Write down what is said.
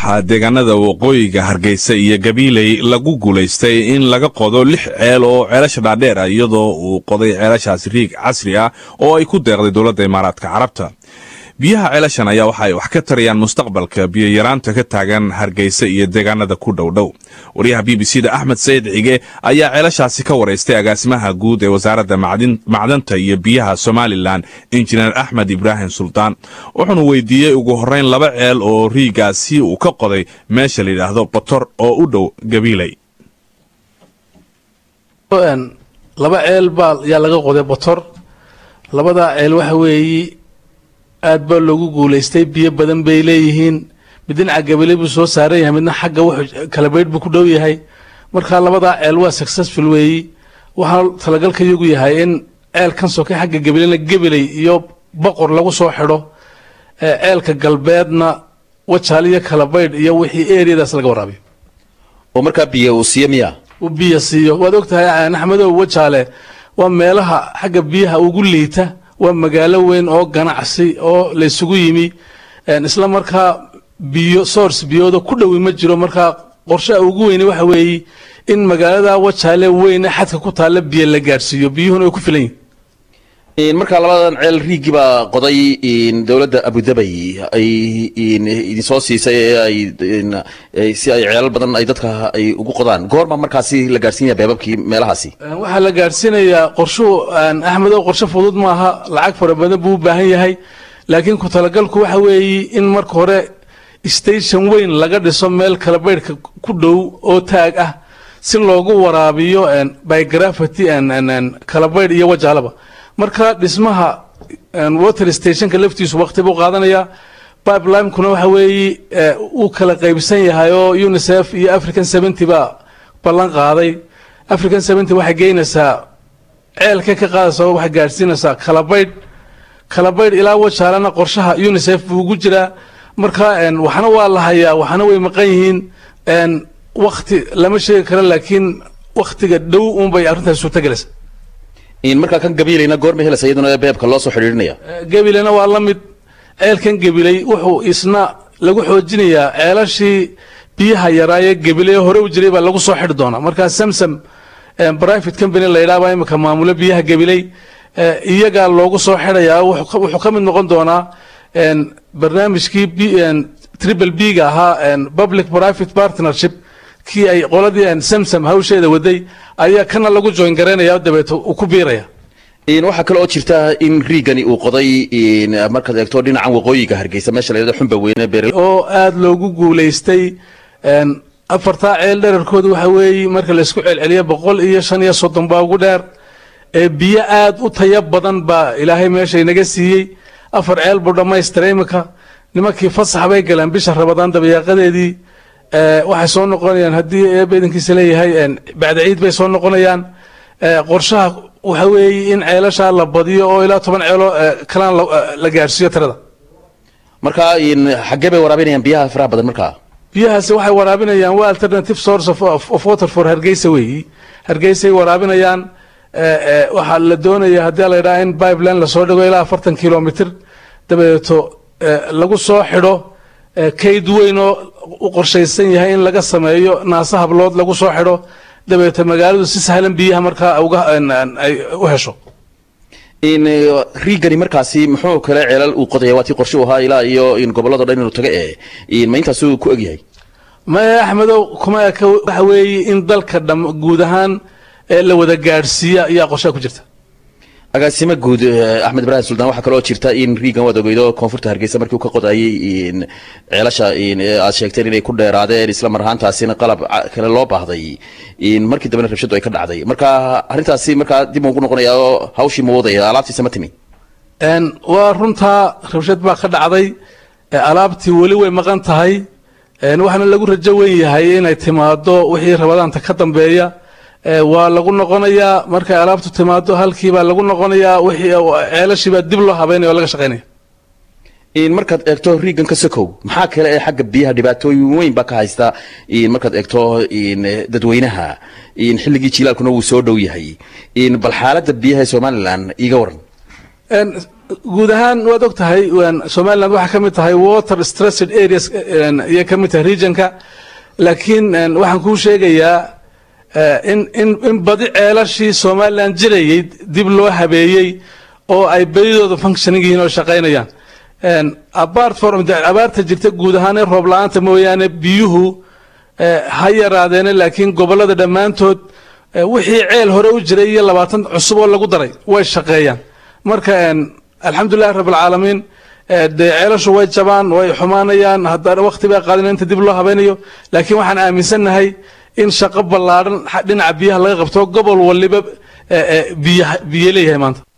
waxaa deegaanada waqooyiga hargeysa iyo gabiiley lagu guulaystay in laga qodo lix ceel oo ceelasha dhaadheer ah iyadoo uu qoday ceelashaas riig casri ah oo ay ku deeqday dowladda imaaraadka carabta biyaha ceelashan ayaa waxa ay wax ka tarayaan mustaqbalka biyoyaraanta ka taagan hargeysa iyo deegaanada ku dhowdhow wariyaha b b c da axmed sayid cige ayaa ceelashaasi ka waraystay agaasimaha guud ee wasaaradda macdanta iyo biyaha somalilan injineer axmed ibraahim suldaan wuxuuna weydiiyey ugu horeyn laba ceel oo riigaasi uu ka qoday meesha la yidhaahdo botor oo u dhow gabiiley laba ceel baa yaa laga qoday botor labadaa ceel waxa weeyi aad baa loogu guulaystay biyo badan bay leeyihiin mid dhinaca gabile buu soo saaran yahay midna xagga wuxuu kalabaydh buu ku dhow yahay marka labadaa ceel waa successful weeyi waxaa talagalka iyagu yahay in ceelkan soke xagga gabilena gabiley iyo boqor lagu soo xidho ceelka galbeedna wajaal iyo kalabaydh iyo wixii eriyadaas laga waraabiyo oo markaa biyo uu siiyo miya uu biyo siiyo waad ogtahay axmedow wajaale waa meelaha xagga biyaha ugu liita waa magaalo weyn oo ganacsi oo laysugu yimi isla markaa biyo source biyooda ku dhowi ma jiro markaa qorshaha ugu weyne waxa weeye in magaalada wajaale weyne xadka ku taalla biyo la gaadhsiiyo biyuhuna ay ku filan yihin markaa labadan ceel riigii baa qoday dowladda abudabay ay idinsoo siisay ay si ay ceelal badan ay dadka ay ugu qodaan goorma markaasi la gaadhsiinaya beebabkii meelahaasi waxaa la gaadhsiinayaa qorshuhu axmedow qorshe fudud maaha lacag fara badan buu u baahan yahay laakiin ku talagalku waxa weeye in marka hore station weyn laga dhiso meel kalabaydhka ku dhow oo taag ah si loogu waraabiyo biography kalabaydh iyo wajaalaba marka dhismaha water stationka laftiisu waqti buu qaadanayaa pipelinekuna waxa weeye uu kala qaybsan yahay oo unicef iyo african seventy baa ballan qaaday african seventy waxay geynaysaa ceelka ka qaadaysa waxay gaadhsiinaysaa kalabaydh kalabaydh ilaa wajaalana qorshaha unicef buu ugu jiraa marka waxna waa la hayaa waxna way maqan yihiin wakti lama sheegi karo laakiin waktiga dhow unbay arrintaas suurtagelaysa markaa kan gabiilayna goorma helaysa iyaduna beebka loo soo xidhiidhinaya gabilena waa la mid ceelkan gabiley wuxuu isna lagu xoojinayaa ceelashii biyaha yaraaye gabiley hore u jiray baa lagu soo xidhi doonaa markaa samsam private company la yidhaha baa imika maamulo biyaha gabiley iyagaa loogu soo xidhayaa wuxuu ka mid noqon doonaa barnaamijkii triple b ga ahaa public private partnership kii ay qoladii samsam hawsheeda waday ayaa kana lagu join garaynaya dabeeto uu ku biiraya waxaa kale oo jirta in riigani uu qoday markaad eegto dhinacan waqooyiga hargeysa meesha la yidhahdo xunba weyne beer oo aada loogu guulaystay afartaa ceel dherarkooda waxa weeye marka laysku celceliyo boqol iyo shan iyo soddon baa ugu dheer biyo aada u taya badan baa ilaahay meesha inaga siiyey afar ceel buu dhammaystira imika nimankii fasax bay galeen bisha rabadaan dabayaaqadeedii waxay soo noqonayaan haddii eeba idankiisa leeyahay bacda ciid bay soo noqonayaan qorshaha waxa weeye in ceelashaa la badiyo oo ilaa toban ceelo kalaan la gaadhsiiyo tirada markaa xaggee bay waraabinayaan biyaha faraha badan markaa biyahaasi waxay waraabinayaan waa alternative source of, of water for hargeysa weeyi hargeysay waraabinayaan waxaa la doonaya haddii la yidhaha in pipeline lasoo dhigo ilaa afartan kilomitr dabadeeto lagu soo xidho kayd weyn oo u qorshaysan yahay in laga sameeyo naasa hablood lagu soo xidho dabeeto magaaladu si sahlan biyaha markaa ay u hesho riigani markaasi muxuu kale ceelal uu qodaya waa tii qorshe u ahaa ilaa iyo gobolado dhan inuu taga ee ma intaasuu ku egyahay maya axmedow kuma eka waxa weeye in dalka dham guud ahaan la wada gaadhsiiya ayaa qorshaha ku jirta agaasimo guud axmed ibraahim suldaan waxaa kaloo jirta in riigan waad ogeydo koonfurta hargeysa markii uu ka qodayay ceelasha aad sheegteen inay ku dheeraadeen isla mar ahaantaasina qalab kale loo baahday markii dambena rabshadu ay ka dhacday marka arrintaasi markaa dib ugu noqonaya oo hawshii ma wadaya alaabtiisa ma timi waa runtaa rabshad baa ka dhacday alaabtii weli way maqan tahay waxaana lagu rajo weyn yahay inay timaado wixii rabadaanta ka dambeeya waa lagu noqonayaa markay alaabtu timaado halkiibaa lagu noqonayaa wixii ceelashiibaa dib loo habeynaya oo laga shaqaynaya markaad eegto riigan ka sokow maxaa kale ee xagga biyaha dhibaatooyin weyn baa ka haysta markaad eegto dadweynaha xilligii jilaalkuna wuu soo dhow yahay bal xaaladda biyaha ee somalilan iiga waran guud ahaan waad og tahay somaliland waxaa ka mid tahay water stressed areas ayay ka mid tahay regionka laakiin waxaan kuu sheegayaa in in in badi ceelashii somaliland jirayay dib loo habeeyey oo ay bedidooda functioning yihiin oo shaqaynayaan apart from abaarta jirta guud ahaan ee roob la-aanta mooyaane biyuhu ha yaraadeene laakiin gobollada dhammaantood wixii ceel hore u jiray iyo labaatan cusub oo lagu daray way shaqeeyaan marka alxamdulilahi rabbilcaalamiin dee ceelashu way jabaan way xumaanayaan haddana waqti baa qaadina inta dib loo habeynayo laakiin waxaan aaminsannahay in shaqo ballaadhan dhinaca biyaha laga qabto gobol waliba biyo leeyahay maanta